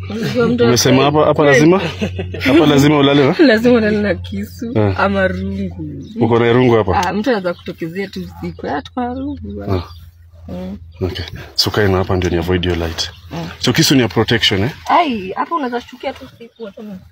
Unajua mtu Umesema hapa hapa lazima hapa lazima ulale na lazima ulale na kisu Eh. ama rungu. uko na irungu hapa. Ah, mtu anaweza kutokezea tu usiku. Ah, tuko na rungu. Ah. Mm. Okay. So kae na hapa ndio ni avoid your light. Mm. So kisu ni ya protection eh? Ai, hapa unaweza shukia tu usiku hata na.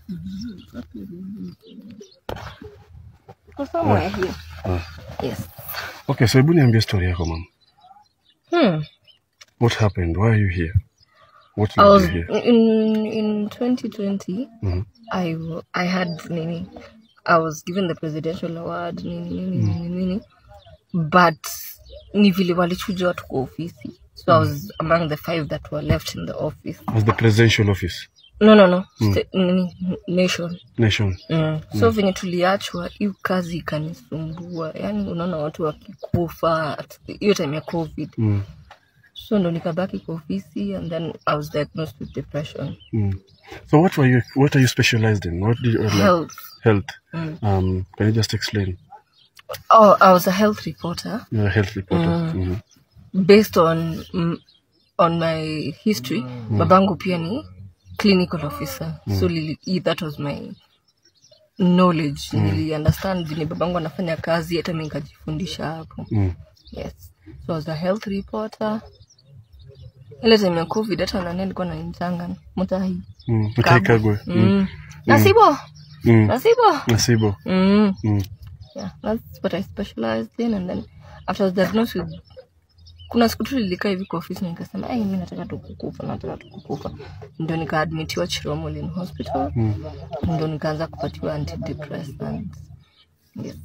Kwa somewhere here. Ah. Yes. Okay, so hebu niambie story yako mama. Hmm. What happened? Why are you here? What I led was you here? in in 2020. Mhm. I w- I had nini. I was given the presidential award nini nini nini nini. But ni vile walichuja watu kwa ofisi. So I was among the five that were left in the office. As the presidential office No no no. Sta- nini nation. nation. Mm. So venye tuliachwa hiyo kazi ikanisumbua. Yaani unaona watu wakikufa at- hiyo time ya COVID. Mm. So ndo nikabaki kwa ofisi and then I was diagnosed with depression. Mm. So what were you what are you specialized in? What do you uh, like Health. health? Mm. Um can you just explain? Oh, I was a health reporter You're a health reporter. Mhm. based on mm, on my history. Babangu pia ni clinical officer. So lili, i- that was my knowledge. Nili understand vile babangu anafanya kazi hata mimi nikajifundisha hapo. Mm. Yes. So I was a health reporter. Ile time ya COVID hata nani alikuwa ananitanga mutahi. Mm. Utaikagwe. Mm. Mm. Nasibo. Mm. Nasibo. Nasibo. Mm. Mm. yeah that's what i specialized in and then after I was diagnosed with kuna siku tu nilikaa hivi kwa ofisi nikasema ai mi nataka tu kukufa nataka tu kukufa ndio nikaadmitiwa chiromolin hospital Mm. ndio nikaanza kupatiwa antidepressants yes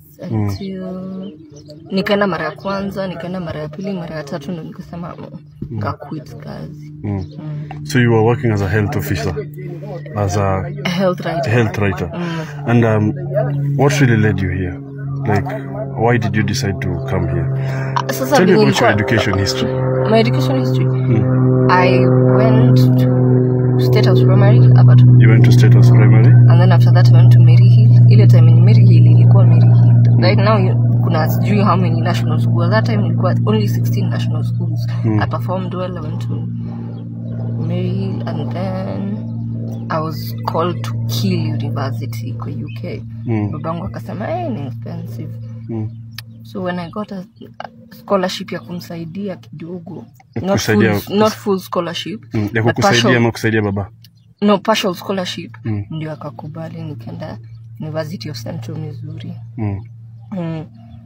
until nikaenda mara ya kwanza nikaenda mara ya pili mara ya tatu ndo nikasema mm, nikaquit kazi Mm. So you were working as a health officer, as a A health writer health writer, and um, what really led you here? Like, why did you decide to come here? sasa Tell me venye about your nilikuwa- education history. my education history Mm. i went to state house primary about You went to State House Primary. and then after that I went to Mary Hill. Ile time in Mary Hill ilikuwa Mary Hill. Right now you- kuna sijui how many national schools. That time ilikuwa only 16 national schools. I performed well. I went to Mary Hill and then I was called to Kiel University kwa UK. Mm. Babangu akasema hey, ni expensive. Mm. So when I got a a scholarship ya kumsaidia kidogo, Ya not full, kusaidia- not full scholarship, Mm. Ya but kukusaidia partial- ama kusaidia baba? no partial scholarship Mm. ndio akakubali nikaenda university of central missouri Mm. mm.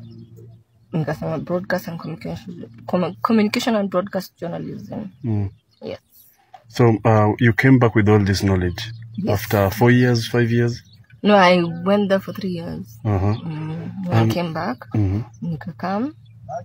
nikasema broadcast and communication, com- communication and broadcast journalism Mm. yes So uh, you came back with all this knowledge Yes. after four years, five years. no i went there for three years Uh-huh. mm. when i came back Mhm. nikakam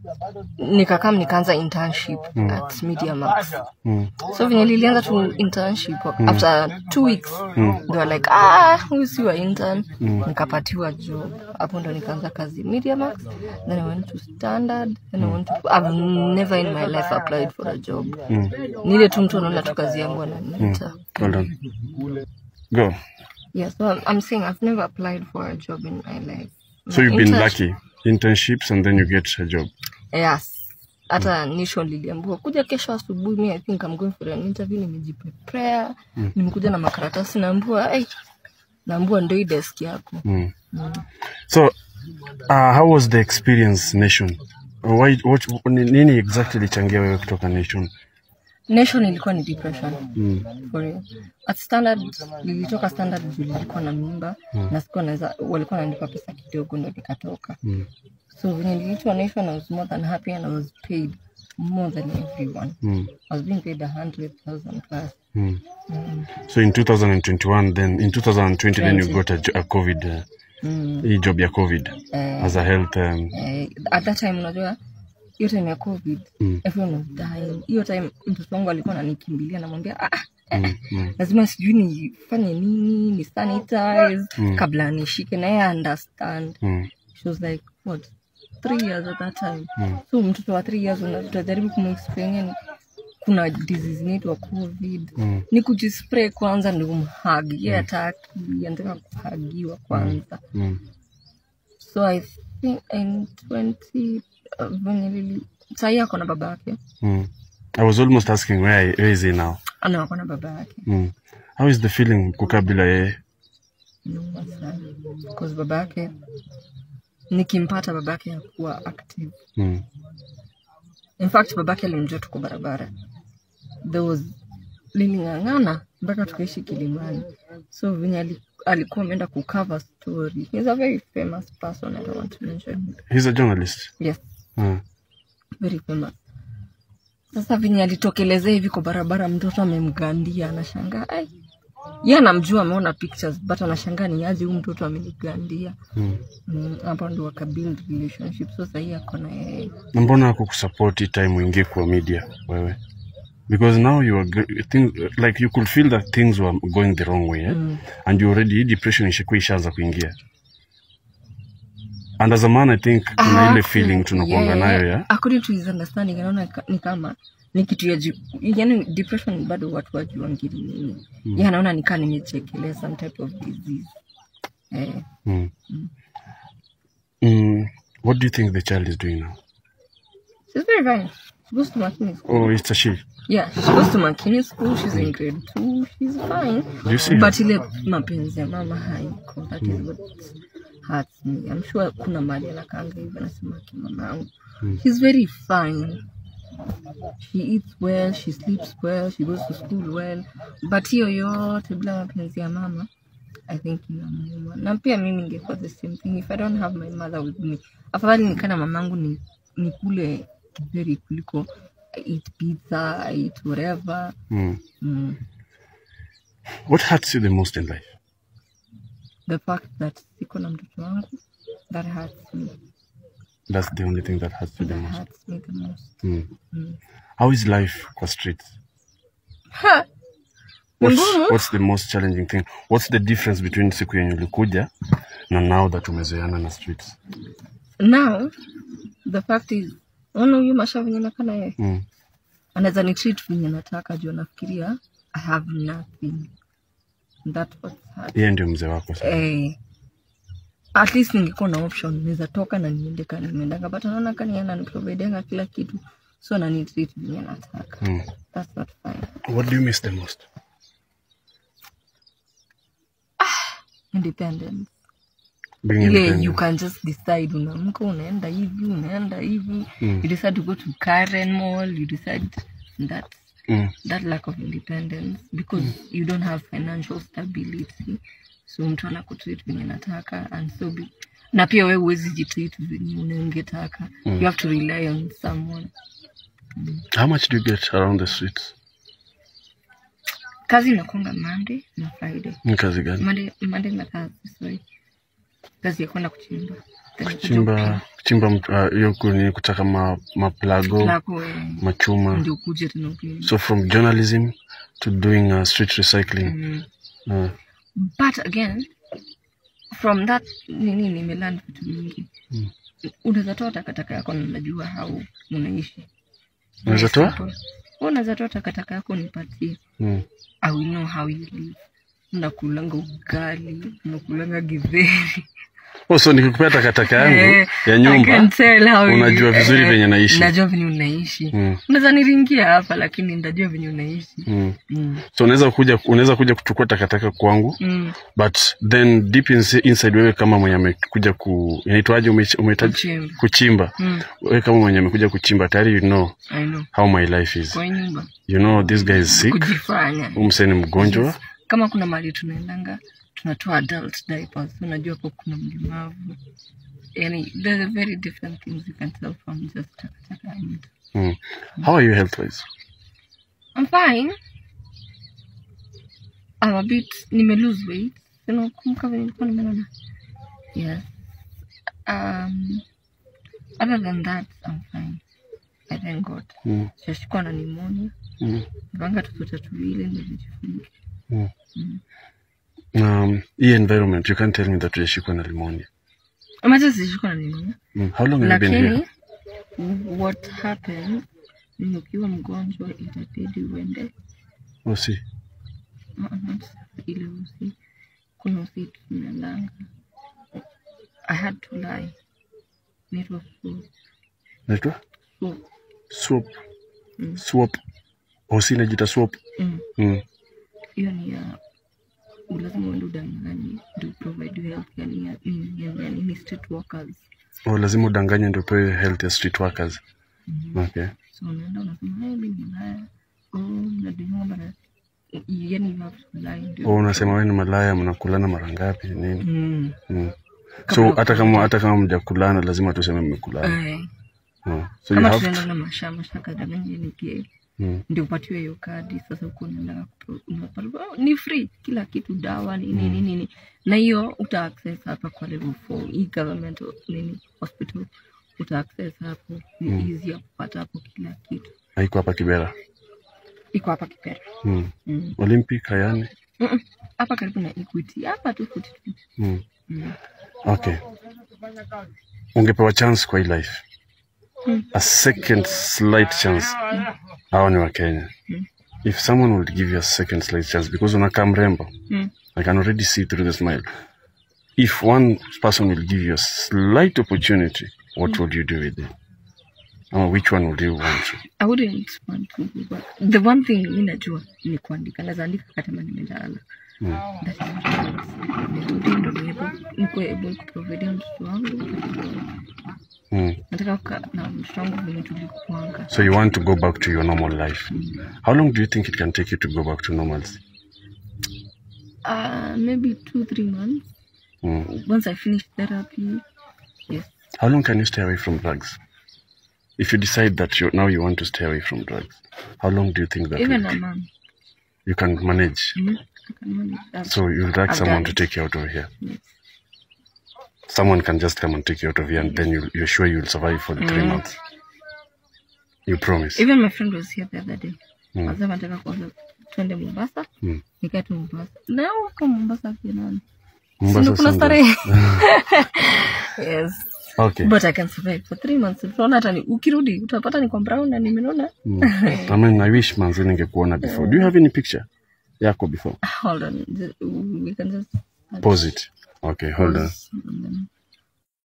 nikakam nikaanza internship at media max Mm. so venye lilianza tu internship after two weeks they were like ah huyu si wa intern nikapatiwa job hapo ndo nikaanza kazi media max then i went to standard then i went to i've never in my life applied for a job Mm. nile tu mtu anaona tu kazi yangu ananiita Well done. Go. yeah so I'm, i'm saying i've never applied for a job in my life So My you've been internship- lucky. Internships and then you get a job. yes hata nisho liliambua kuja kesho asubuhi mi i think I'm going for an interview nimejiprepare nimekuja na makaratasi naambua hey, naambua ndo hii desk yako Mm. So, uh, how was the experience Nation? Why, what, ni- nini exactly lichangia wewe kutoka Nation? nation ilikuwa ni depression Mm. for real. at standard lilitoka standard juu lilikuwa na mimba na sikuwa naweza walikuwa wananipa pesa kidogo ndo nikatoka Mm. so venye niliitwa nation i was more than happy and i was paid more than everyone Mm. i was being paid a hundred thousand plus Mm. So in 2021, then in 2020, then you 20. got a, jo- a COVID, uh, mm. hii job ya COVID Eh, as a health. Um, eh, at that time unajua hiyo time ya covid Mm. everyone was dying hiyo time mtoto wangu alikuwa ananikimbilia namwambia ah, ah, mm, mm, lazima sijui nifanye nini ni sanitize kabla nishike na yeye understand mm, she was like what three years at that time Mm. so mtoto wa three years una- utajaribu kumexplain yani kuna disease inaitwa covid mm, ni kujispray kwanza ndio umhagi ye ataki anataka kuhagiwa kwanza mm. so i think in 20 uh, venye lili sahii ako na baba yake Mm. I was almost asking where, where is he now? ana wako na baba yake Mm. How is the feeling kukaa bila yeye? nyuma sana cause baba yake nikimpata baba yake hakuwa active Mm. in fact baba yake alimjua tuko barabara there was liling'ang'ana mpaka tukaishi kilimani so venye ali- alikuwa ameenda kucover story he's a very famous person i don't want to mention him. He's a journalist. yes Mm. very famous sasa venye alitokelezea hivi kwa barabara mtoto amemgandia anashangaa ai ye anamjua ameona pictures but anashangaa ni aje huyu mtoto amenigandia Mm. Mm, hapo ndo wakabuild relationship so sahii ako na yeye Na mbona hakukusupport hii time uingie kwa media wewe? Because now you are go- thing, like you could feel that things were going the wrong way eh? Mm. and you already hii depression ishakuwa ishaanza kuingia. And as a man I think kuna ile Ah, feeling tunakuanga yeah. nayo ya according to his understanding anaona ka- ni kama ni kitu ya ju, yani depression bado watu wajuangili nini mm. ye anaona nikaa nimechekelea some type of disease eh, mm. Mm. What do you think the child is doing now? she's very fine she goes to Makini school Oh, it's a she. yeah she goes to Makini school she's in grade two she's fine Do you see her? but ile mapenzi ya mama haiko that is what hurts me I'm sure kuna mali anakanga hivyo anasema ki mama yangu she's very fine she eats well she sleeps well she goes to school well but hiyo yote bila mapenzi ya mama I think inamuuma na pia mimi ningekuwa the same thing if I don't have my mother with me afadhali nikana mamangu ni nikule kitheri kuliko I eat pizza I eat whatever Mm. mm. What hurts you the most in life? the fact that siko na mtoto wangu that hurts me That's the only thing that hurts you the that most. hurts me the most Mm. mm. How is life kwa streets? ha! Ni What's, ngumu. what's the most challenging thing? What's the difference between siku yenye ulikuja na now that umezoeana na streets? now the fact is ona huyu masha venye nakana yeye Mm. anaweza ni treat venye nataka juu anafikiria i have nothing that was hard. Yeye ndio mzee wako sasa. eh, at least ningekuwa na option naweza toka na niende kani nimeendanga but anaona kani ananiprovidenga kila kitu so anani treat venye nataka Mm. that's not fine What do you miss the most? independence Being ile independent. you can just decide unaamka unaenda hivi unaenda hivi Mm. you decide to go to Karen Mall you decide that Mm. that lack of independence because you don't have financial stability so mtu anakutreat venye nataka and so be, na pia we huwezi jitreat venye unangetaka you have to rely on someone How much do you get around the streets? kazi inakwanga Monday na Friday Ni kazi gani? Monday, Monday na Thursday sorry kazi ya kwenda kuchimba Then kuja Chimba chimba mtu- ah, hiyo uh, ni kutaka ma, maplago lako eh, machuma. ndio ukuje tena upime. So from journalism to doing uh, street recycling. Mm. Uh, but again from that nini nimelan vitu mingi Mm. unaweza toa takataka yako na unajua how unaishi Unaweza toa? Simple. unaweza toa takataka yako nipatie mm. i will know how you live unakulanga ugali unakulanga githeri Oh, so nikikupea takataka yangu Eh, ya I can nyumba tell how you- unajua vizuri eh, venye naishi. najua venye unaishi mm. unaweza niringia hapa lakini ndajua venye unaishi Mm. mm. so unaweza kuja unaweza kuja kuchukua takataka kwangu mm. but then deep insi- inside wewe kama mwenye amekuja ku inaitwaje ume- umehitaji Kuchimba. kuchimba Mm. wewe kama mwenye amekuja kuchimba tayari you know I know how my life is kwa nyumba you know this guy is sick kujifanya huyu msee ni mgonjwa kama kuna mahali tunaendanga tunatoa adult diapers unajua hapo kuna mlemavu yani there's a very different things you can tell from just takataka ya mtu mm. how are you health wise I'm fine I'm a bit nime lose weight unakumbuka vile nilikuwa nimenona yes um other than that I'm fine I thank God mm. sijashikwa na pneumonia mm. vanga tutoto tuwili ndio tujifunike mm. Mm. um, hii environment you can't tell me that ujashikwa na limonia Imagine sijashikwa na pneumonia mm. how long have you been lakini here what happened ni ukiwa mgonjwa itabidi uende oh, see. uh, not ile usi kuna usi tunaendanga i had to lie naitwa so naitwa so swap Mm. swap Hosi inajita swap. Mm. Mm. hiyo ni ya lazima uende udanganye ndio provide you health yani ya nini ya- ya nini state workers Oh, lazima udanganye ndio upewe health ya street workers. Okay. so unaenda unasema hey, mimi ni malaya oh mnadunga mara yani you have to lie ndio Oh, unasema wewe ni malaya mnakulana mara ngapi nini? mm. Mm. So hata kama hata kama mjakulana lazima tuseme mmekulana. eh Mm. So you kama have tunaenda na masha mashaka danganye ni gay mm. ndio upatiwe hiyo kadi sasa huko unaenda kupro- unapata oh, ni free kila kitu dawa nini nini nini na hiyo uta access hapa kwa level 4 hii government nini hospital uta access hapo ni easy ya kupata hapo kila kitu haiko hapa Kibera. iko hapa Kipera Mm. Mm. Olympic hayani. Mm-mm. hapa karibu na Equity hapa tu futi tu Mm. Mm. Okay. Ungepewa chance kwa hii life. Mm. A second slight chance. Hao ni wa Kenya. Mm. If someone would give you a second slight chance because unakaa mrembo. Mm. I can already see through the smile. If one person will give you a slight opportunity, what would you do with it? Or which one would you want to? I wouldn't want to go back. The one thing mi najua ni kuandika naweza andika kama nimelala Mm. That is what I want. Nirudi ndo niwepo- nikuwe able kuprovidea mtoto wangu Mm. nataka kukaa na mtoto wangu venye tulikuanga So you want to go back to your normal life. How long do you think it can take you to go back to normalcy? uh, maybe two three months Mm. once I finish therapy yes How long can you stay away from drugs? If you decide that you now you want to stay away from drugs, how long do you think that even will a be? month you can manage? mm I can manage that. So you'll drag I've someone done to it. take you out of here. yes. Someone can just come and take you out of here, and then you'll, you're sure you'll survive for the three Mm. months. You promise. even my friend was here the other day Mm. Anasema nataka kwanza twende Mombasa Mm. nikae tu Mombasa na huko Mombasa pia nani Mombasa Sindo kuna Sunday. starehe yes Okay. but I can survive for three months utaona hata ni ukirudi utapata niko brown na nimenona Mm. I mean, I wish manzi ningekuona before. Do you have any picture yako before? hold on the- we can just Pause it. Okay, hold on. and then